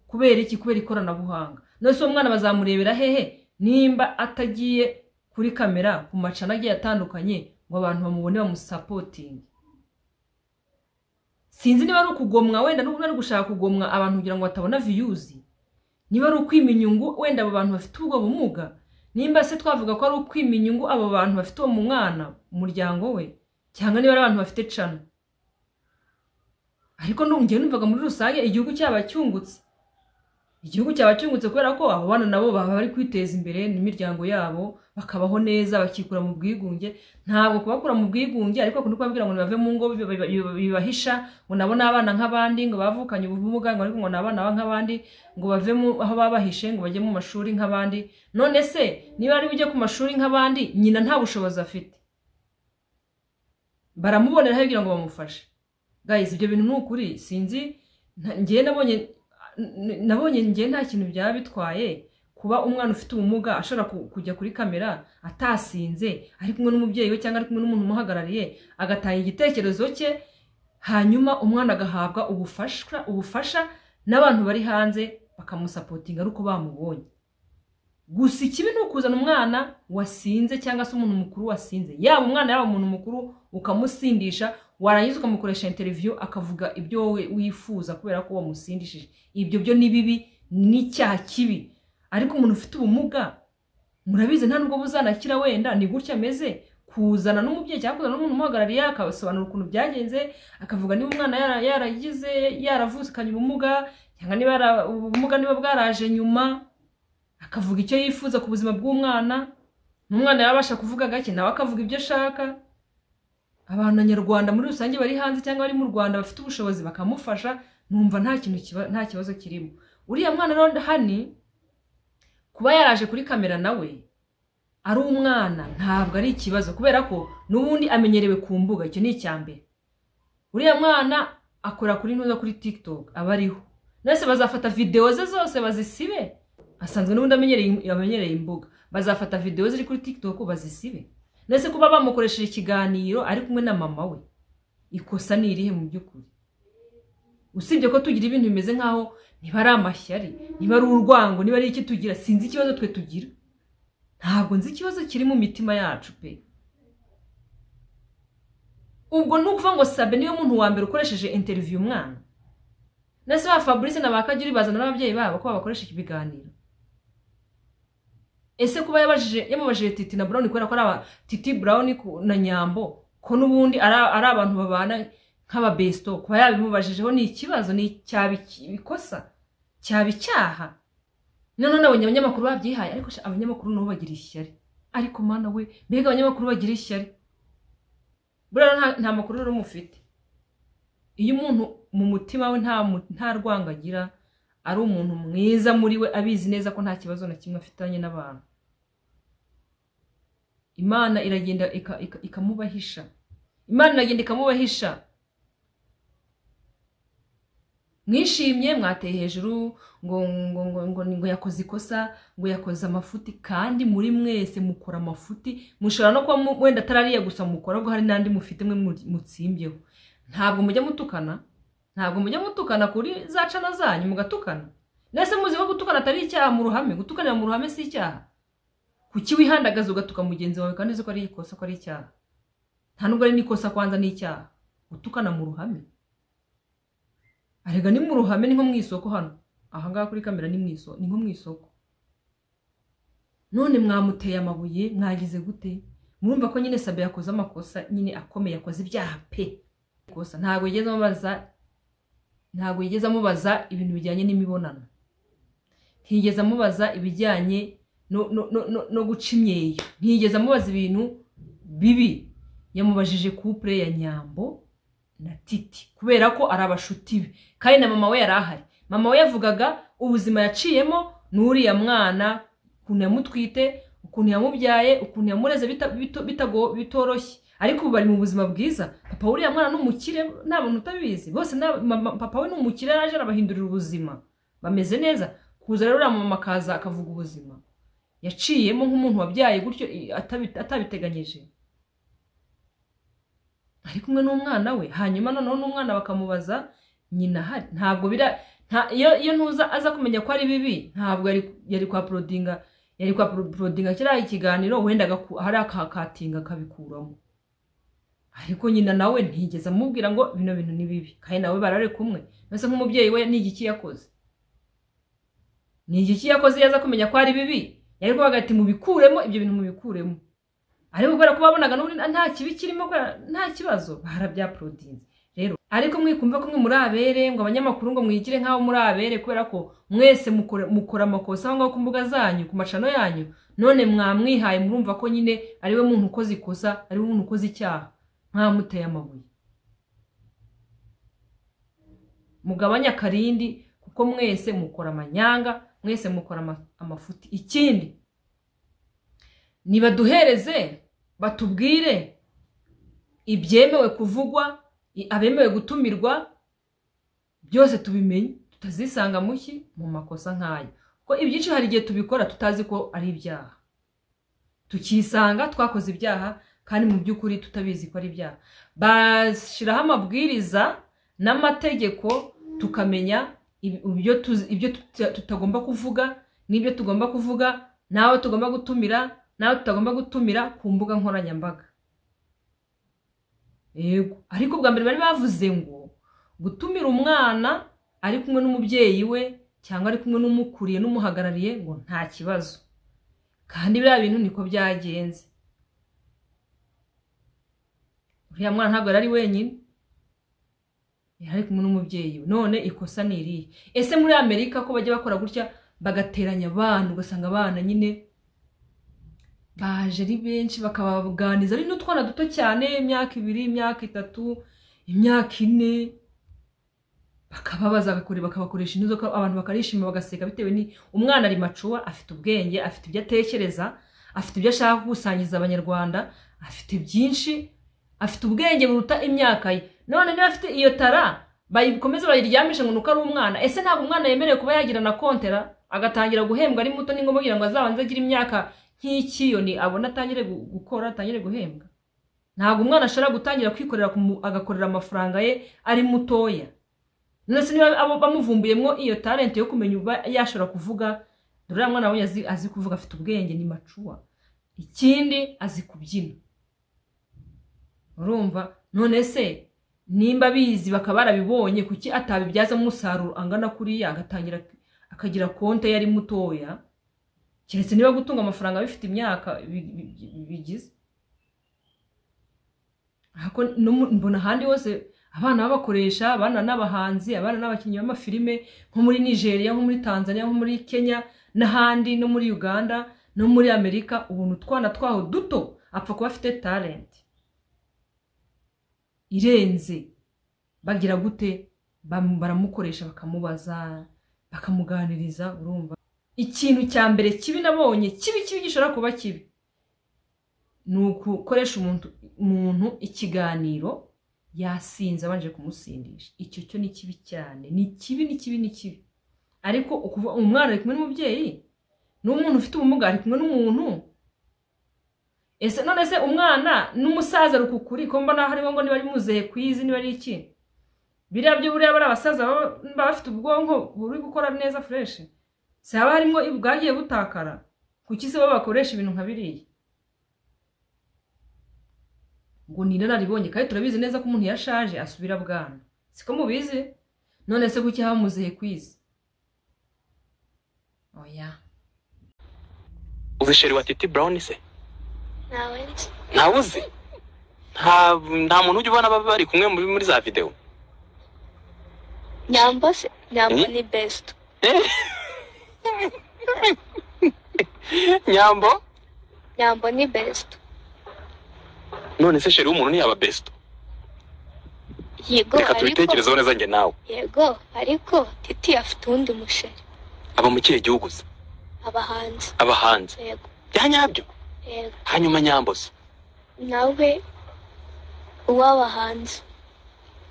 kubera iki kubera ikoranabuhanga none se uwo mwana bazamurebera hehe nimba atagiye kuri kamera ku macana agiye atandukanye ngo abantu bamubone bamusapotinge sinzi niba ari ukugomwa wenda niba ari gushaka kugomwa abantu kugira ngo batabona viyuzi niba ari ukwima inyungu wenda abo bantu bafite ubwo bumuga nimba se twavuga ko ari ukwima inyungu abo bantu bafite uwo mwana umuryango we cyangwa niba ari abantu bafite cana ariko nongeye numvaga muri rusange igihugu cyaba cyungutse igihugu cyaba cyungutse kubera ko abo bana nabo baba bari kwiteza imbere n'imiryango yabo bakabaho neza bakikura mu bwigunge ntabwo kubakura mu bwigunge ariko kundi kubabwira ngo bave mu ngo biba- biba- bibahisha ngo nabo ni abana nk'abandi ngo bavukanye ubumuga ngo ariko ngo ni abana ba- nk'abandi ngo bave mu aho babahishe ngo bajye mu mashuri nk'abandi none se niba ari ujye ku mashuri nk'abandi nyina nta bushobozi afite baramuboneraho kugira ngo bamufashe guys ibyo bintu ni ukuri sinzi nta- njyewe nabonye n- nabonye njye nta kintu byaba bitwaye kuba umwana ufite ubumuga ashobora ku- kujya kuri kamera atasinze ari kumwe n'umubyeyi we cyangwa ari kumwe n'umuntu umuhagarariye agatanga igitekerezo cye hanyuma umwana agahabwa ubufasha ubufasha n'abantu bari hanze bakamusapotinga ari uko bamubonye gusa ikibi ni ukuzana umwana wasinze cyangwa se umuntu mukuru wasinze yaba umwana yaba umuntu mukuru ukamusindisha warangiza ukamukoresha interiviyu akavuga ibyo wowe wifuza kubera ko wamusindishije ibyo byo ni bibi ni icyaha kibi ariko umuntu ufite ubumuga murabizi nta nubwo buzanakira wenda ni gutya ameze kuzana n'umubyeyi cyangwa kuzana n'umuntu umuhagarariye akabasobanura ukuntu byagenze akavuga niba umwana yara- yaragize yaravukanye ubumuga cyangwa niba yara- ubumuga niba bwaraje nyuma akavuga icyo yifuza ku buzima bw'umwana n'umwana yabasha kuvuga gake nawe akavuga ibyo ashaka abantu nyarwanda muri rusange bari hanze cyangwa bari mu rwanda bafite ubushobozi bakamufasha numva nta kintu kiba- nta kibazo kirimo uriya mwana rero hani kuba yaraje kuri kamera nawe ari umwana ntabwo ari ikibazo kubera ko n'ubundi amenyerewe ku mbuga icyo ni icya mbere uriya mwana akora kuri ntuza kuri tiktok aba ariho nose bazafata videwo ze zose bazisibe asanzwe n'ubundi amenyereye amenyereye imbuga bazafata videwo ziri kuri tiktok bazisibe ndetse kuba bamukoresheje ikiganiro ari kumwe na mama we ikosa ni irihe mu by'ukuri usibye ko tugira ibintu bimeze nk'aho niba ari amashyari niba ari urwango niba ari iki tugira sinzi ikibazo twe tugira ntabwo nzi ikibazo kiri mu mitima yacu pe ubwo ni ukuvuga ngo sabe niwe muntu wa mbere ukoresheje interiviyu umwana ndetse ba fabrice na ba kagiri bazana n'ababyeyi babo ko babakoresha ibiganiro ese kuba yabajije yamubajije titi na brown kubera ko ari aba titi brown ku- na nyambo ko n'ubundi ari ari abantu babana nk'ababesto kuba yabimubajijeho ni ikibazo ni cyaba iki- ikosa cyaba icyaha noneho nabonye abanyamakuru babyihaye ariko sha, abanyamakuru nabo bagira ishyari ariko mana we mbega abanyamakuru bagira ishyari buriya nta- nta makuru rero mufite iyo umuntu mu mutima we nta mu- nta rwango agira ari umuntu mwiza muri we abizi neza ko nta kibazo na kimwe afitanye n'abantu imana iragenda ika- ika- ikamubahisha imana iragenda ikamubahisha mwishimye mwateye hejuru ngo ngo ngo ngo ngo yakoze ikosa ngo yakoze amafuti kandi muri mwese mukora amafuti mushobora no kuba mu- wenda atarariya gusa mukora ahubwo hari n'andi mufite mwe mu- mutsimbyeho ntabwo mujya mutukana ntabwo mujya mutukana kuri za cana zanyu mugatukana nese muzi ko gutukana atari icyaha mu ruhame gutukanira mu ruhame si icyaha kuki wihandagaza ugatuka mugenzi wawe kandi uzi ko ari ikosa ko ari icyaha nta nubwo ari n'ikosa kwanza ni icyaha gutukana mu ruhame arega ni mu ruhame ni nko mu isoko hano ahangaha kuri kamera ni mu isoko ni nko mu isoko none mwamuteye amabuye mwagize gute murumva ko nyine sabe yakoze amakosa nyine akomeye yakoze ibyaha pe ikosa ntabwo yigeze amubaza ntabwo yigeze amubaza ibintu bijyanye n'imibonano ntiyigeze amubaza ibijyanye no, no, no, no, no guca imyeyo ntiyigeze amubaza ibintu bibi yamubajije couple ya nyambo na titi kubera ko ari abashuti be kandi na mama we yari ahari mama we yavugaga ubuzima yaciyemo n'uriya mwana ukuntu yamutwite ukuntu yamubyaye ukuntu yamureze bita- bito- bitago- bitoroshye ariko ubu bari mu buzima bwiza papa w'uriya mwana ni umukire nta muntu utabizi bose ni ab- mama- papa we ni umukire yaraje arabahindurira ubuzima bameze neza kuza rero uriya mama akaza akavuga ubuzima yaciyemo nk'umuntu wabyaye gutyo i- atabi- atabiteganyije ari kumwe n'umwana we hanyuma noneho n'umwana bakamubaza nyina ahari ntabwo bira nta- iyo iyo ntuza aza kumenya ko ari bibi ntabwo yari- yari kwa porodinga yari kwa porodinga kiriya ikiganiro wenda agaku- hari akakatinga akabikuramo ariko nyina nawe ntigeze amubwira ngo bino bintu ni bibi kandi nawe barare kumwe mbese nk'umubyeyi we ni igiki yakoze ni igiki yakoze iyo aza kumenya ko ari bibi yari kuvuga ati mubikuremo ibyo bintu mubikuremo ariko kubera ko babonaga n'ubundi nta kibi kirimo kubera- nta kibazo barabyaporodinze rero ariko mwikumve ko mwe muri abere ngo abanyamakuru ngo mwigire nk'abo muri abere kubera ko mwese mukora mukora amakosa aho ngaho ku mbuga zanyu ku macano yanyu none mwamwihaye murumva ko nyine ari we muntu ukoze ikosa ari we muntu ukoze icyaha mwamuteye amabuye mugabanye akarindi kuko mwese mukora amanyanga mwese mukora ama- amafuti ikindi nibaduhereze batubwire ibyemewe kuvugwa i- abemewe gutumirwa byose tubimenye tutazisanga mu ki mu makosa nk'ayo kuko ibyinshi hari igihe tubikora tutazi ko ari ibyaha tukisanga twakoze ibyaha kandi mu by'ukuri tutabizi ko ari ibyaha bashyiraho amabwiriza n'amategeko tukamenya ib- ibyo tuzi- ibyo tuta- tutagomba kuvuga n'ibyo tugomba kuvuga n'abo tugomba gutumira n'abo tutagomba gutumira ku mbuga nkoranyambaga yego ariko bwa mbere bari bavuze ngo gutumira umwana ari kumwe n'umubyeyi we cyangwa ari kumwe n'umukuriye n'umuhagarariye ngo nta kibazo kandi biriya bintu niko byagenze uriya mwana ntabwo yari ari wenyine yari ari kumwe n'umubyeyi we none ikosa ni irihe ese muri amerika ko bajya bakora gutya bagateranya abana ugasanga abana nyine baje ari benshi bakababuganiza ari n'utwana duto cyane imyaka ibiri imyaka itatu imyaka ine bakababaza bagakore- bakabakoresha inzoka abantu bakarishima bagaseka bitewe ni umwana ari macuwa afite ubwenge afite ibyo atekereza afite ibyo ashaka gukusanyiriza abanyarwanda afite byinshi afite ubwenge buruta imyaka ye none niba afite iyo tara bayikomeze bayiryamishe ngo nuko ari umwana ese ntabwo umwana yemerewe kuba yagira na kontera agatangira guhembwa ari muto ni ngombwa kugira ngo azabanze agire imyaka nk'ikiyoni abona atangire gu- gukora atangire guhembwa ntabwo umwana ashobora gutangira kwikorera ku mu- agakorera amafaranga ye ari mutoya none se niba abo bamuvumbuyemo iyo talent yo kumenya uba yashobora kuvuga dore uriya mwana wabonye azi, azi kuvuga afite ubwenge ni macuwa ikindi azi kubyina urumva none se nimba abizi bakaba barabibonye kuki atabibyazamo umusaruro angana kuriya agatangira akagira konte yari mutoya keretse niba gutunga amafaranga bifite imyaka bi- bi- bi- bigize Ariko no mu- mbona ahandi hose abana babakoresha abana n'abahanzi abana n'abakinnyi b'amafilime nko muri nigeria nko muri tanzania nko muri kenya n'ahandi no muri uganda no muri amerika ubuntu utwana twaho duto apfa kuba afite talent irenze bagira gute Bam- baramukoresha bakamubaza bakamuganiriza urumva ikintu cya mbere kibi nabonye kibi kibi gishobora kuba kibi ni ugukoresha umuntu umuntu ikiganiro yasinze abanje kumusindisha icyo cyo ni kibi cyane ni kibi ni kibi ni kibi ariko ukuvuga umwana ari kumwe n'umubyeyi n'umuntu ufite ubumuga ari kumwe n'umuntu ese none se umwana n'umusaza ari ukukuri ko mbona hariho ngo niba ari muzehe kwizi niba ari iki biriya byo buriya bari abasaza baba baba bafite ubwonko buri gukora neza fureshi si haba harimo bwagiye butakara kuki se bo bakoresha ibintu nka biriya ngo ni inararibonye kandi turabizi neza ko umuntu yashaje asubira bwana siko mubizi none se kuki haba muzehe kwizi oya uzi sheri wa titi burawuni se ntawe nzi ntawe uzi nta nta muntu ujya ubona baba bari kumwe muri muri za videwo nyambo se nyambo Hmm? ni besito nyambo nyambo ni besito none se sheri w'umuntu ntiyaba besito yego reka ariko tubitekerezeho neza njye nawe yego ariko titi afite uwundi musheri aba mu kihe gihugu se abahanzi aba hanze yego bya nyabyo yego hanyuma nyambo se nawe uw'abahanzi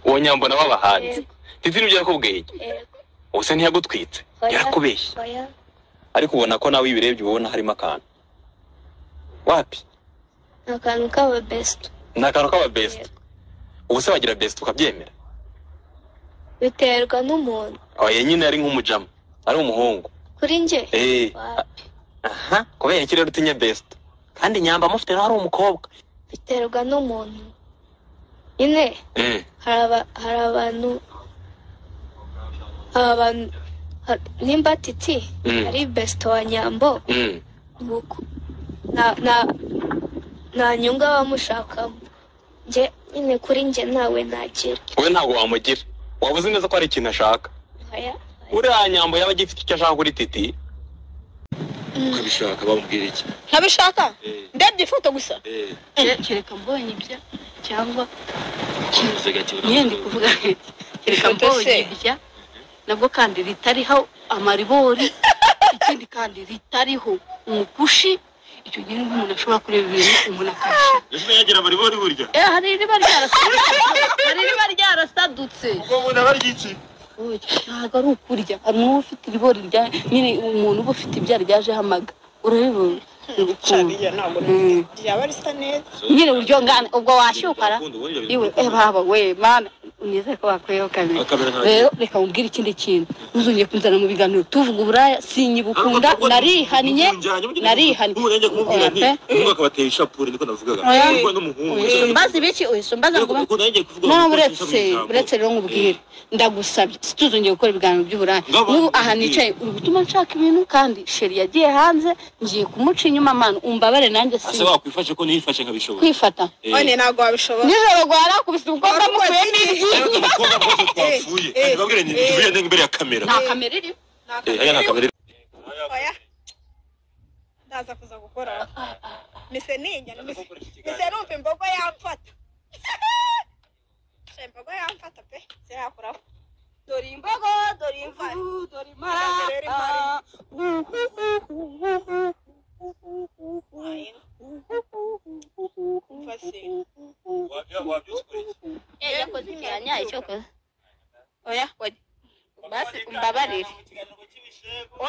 uwo nyambo nawe aba hanze yego titi nibyo yakubwiye iki yego ubuse ntiyagutwitse Oya. yarakubeshye oya ariko ubona ko nawe iyo ubirebye ubona harimo akantu wapi ni akantu k'aba besito ni akantu k'aba besito Yego. ubuse wagira besito ukabyemera biterwa n'umuntu oya nyine ari nk'umujama ari umuhungu kuri njye Eh, Wa- aha kubera iki rero utinya besito kandi nyamba amufite nawe ari umukobwa biterwa n'umuntu nyine Eh, hari aba- hari abantu hari abantu ha- nimba titi Hmm. ari besito wa nyambo mm. nuko nta nta nta nyungu abamushakamo njye nyine kuri njye ntawe nagira wowe ntabwo wamugira waba uzi neza ko hari ikintu ashaka oya uriya nyambo yaba agifite icyo ashaka kuri titi ukabishaka bamubwira iki ntabishaka Eh. ndebye ifoto gusa Eh, kereka mbonye ibya cyangwa uvuze gake myenda kuvuga nti kereka Ifoto mbonye se. ibya nabwo kandi ritariho amaribori ikindi kandi ritariho umukushi icyo gihe nibwo umuntu ashobora kureba ibintu umuntu akabishaka Ese yagira bari bari burya Eh, hari iriba ryarasadutse hari iriba ryarasadutse ubwo umuntu aba ari iki Oya, ntabwo ari ukurya hari uba ufite ibigori rya nyine umuntu uba ufite ibya ryajeho amaga urabibona ni ukuntu Shariya ntabwo Mm. ryaba risa neza nyine uburyo ngana ubwo washyukara iwe eh, baba we mana unizere ko bakwiyeho kamera Kamera ntabwo- rero reka mubwire ikindi kintu ntuzongeye kunzana mu biganiro tuvuga uburaya sinyibukunda narihannye narihannye Oya pe. akabatera ishapure niko navugaga Oya. Urwa n'umuhungu uyisumbaza ibiki uyisumbaza ngo ube- Ukuntu nanjye kuvuga nawe ngo uretse ujye mu ijambo. uretse rero nkubwire ndagusabye situzongeye gukora ibiganiro by'uburaya Ngabo- n'ubu aha nicaye uri gutuma nshaka ibintu kandi sheri yagiye hanze ngiye kumuca inyuma manu umbabare nanjye si ase wakwifashe ko ntiyifashe nkabishobora kwifata Eh, none ntabwo wabishobora nijoro rwarakubise umukobwa mukuye n'iryinyo ariko umukobwa rwose twapfuye eh, Kandi babwire nti eh. tuvuye nde imbere ya kamera nta kamera iri Eh, aya ni kamera oya ndaza kuza gukora mise ninya mise mise numva imbogo yamfata Sha, imbogo yamfata pe sirakuraho dore imbogo dore imvara dore Umva se. yakoze ikiranya icyokoze oya wajya basi umbabarire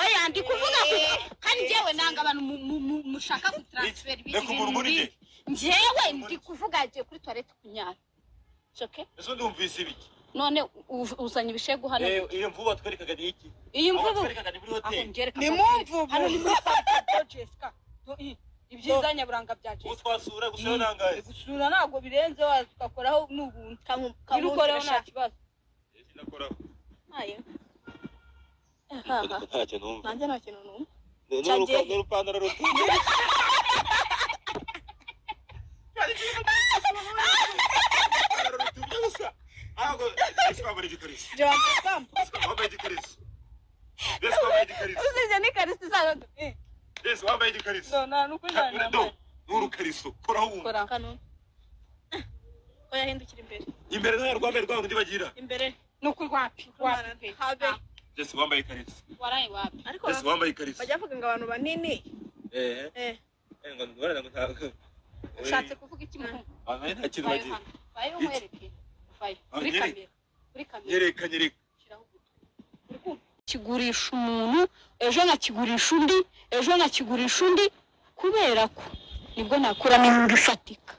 oya ndi kuvuga gusa kandi njyewe nanga abantu mu- mu- mu- mushaka gutaransifera Reka umuntu muri njye. njyewe ndi kuvuga ngiye kuri tuwarete kunyara soke ese undi wumvise ibiki none u- uzanye ibishegu hano Eh, iyo mvubu watwerekaga ni iki iyi Aho mvubu watwerekaga ni muri aho hoteli ngereka ni mu mvubu hano ni muri santero jesica ibyiza nyaburanga bya ubu jesica twasura gusa yo nangaye gusura ntabwo birenze waza ugakoraho n'ubuntu iyo ukoreho nta kibazo ntacyo numva nanjye nta kintu numva Ni- ni Cyagiye. urupa- ni urupandaro ruto rutubye gusa ahubwo ese wambaye igikariso jamba sambu wambaye igikariso ese wambaye igikariso usibye n'ikarita isanzwe ese wambaye igikariso nta nuko Do, ni urukariso koraho wumva nta oya hindukira imbere imbere nta rwambaye rwangu ndi bagira imbere ni ukuri wapi wapi habe ese wambaye ikariso waraye wapi ariko ese wambaye ikariso bajya bavuga ngo abantu banini eh eh eh ngo ngorane ngo ntabwo ushatse kuvuga iki mu amenya nta kintu vayo bagira hano vayo umwereke vayo kuri Nyereka. kamera kuri kamera nyereka nyereka shyiraho ugutwi Uri kumva? kigurisha umuntu ejo nkakigurisha undi ejo nkakigurisha undi kubera ko nibwo nakuramo inyungu ifatika